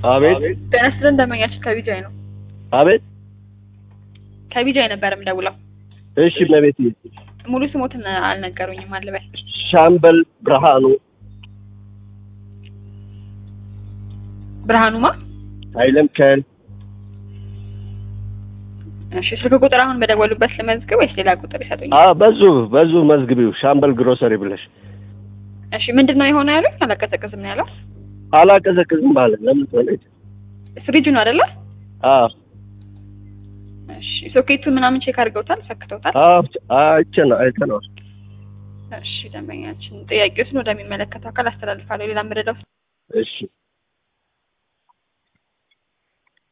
አቤት ጤና ይስጥልን ደንበኛችን ከቢጃይ ነው። አቤት። ከቢጃይ ነበር የምደውለው። እሺ መቤት ሙሉ ስሞትን አልነገሩኝም አልበል። ሻምበል ብርሃኑ ብርሃኑማ ኃይለ ሚካኤል እሺ ስልክ ቁጥር አሁን በደወሉበት ልመዝግብ ወይስ ሌላ ቁጥር ይሰጡኛል? አ በዙ በዙ መዝግቢው ሻምበል ግሮሰሪ ብለሽ እሺ ምንድን ነው የሆነ ያሉኝ? አላቀዘቅዝም ነው ያለው። አላቀዘቅዝም አለ። ለምን ሆነች? ፍሪጁ ነው አይደለ? አ እሺ ሶኬቱ ምናምን ቼክ አድርገውታል፣ ሰክተውታል። አ አይተና አይተናል። እሺ ደንበኛችን ጥያቄዎችን ወደሚመለከተው አካል አስተላልፋለሁ። ሌላ ምረዳው እሺ